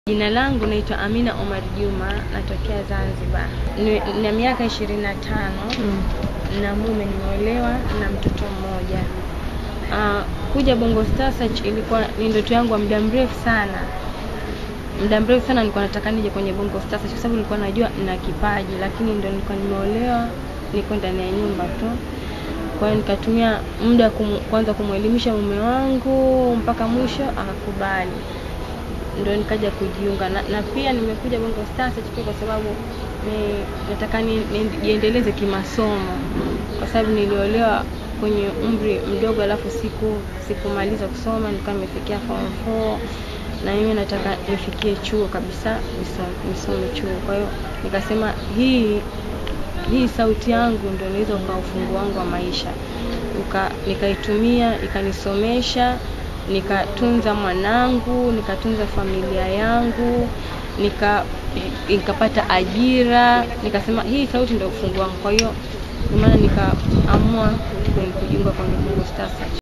Jina langu naitwa Amina Omar Juma, natokea Zanzibar. Ni- Nina miaka ishirini na tano na mume nimeolewa na mtoto mmoja. Ah, kuja Bongo Star Search ilikuwa ni ndoto yangu ya muda mrefu sana. Muda mrefu sana nilikuwa nataka nije kwenye Bongo Star Search kwa sababu nilikuwa najua nina kipaji, lakini ndo nilikuwa nimeolewa, niko ndani ya nyumba tu. Kwa hiyo nikatumia muda kum, kwanza kumwelimisha mume wangu mpaka mwisho akakubali ndo nikaja kujiunga na, na pia nimekuja Bongo Star Search pia kwa sababu ni, nataka ni- ni- niendeleze kimasomo kwa sababu niliolewa kwenye umri mdogo, alafu siku sikumaliza kusoma, nilikuwa nimefikia form 4 na mimi nataka nifikie chuo kabisa, niso- nisome chuo. Kwa hiyo nikasema hii hii sauti yangu ndio inaweza ukawa ufunguo wangu wa maisha Uka, nikaitumia ikanisomesha nikatunza mwanangu nikatunza familia yangu nika nikapata ajira nikasema hii sauti ndio ufunguo wangu kwa hiyo ndio maana nikaamua kujiunga kwenye Bongo Star Search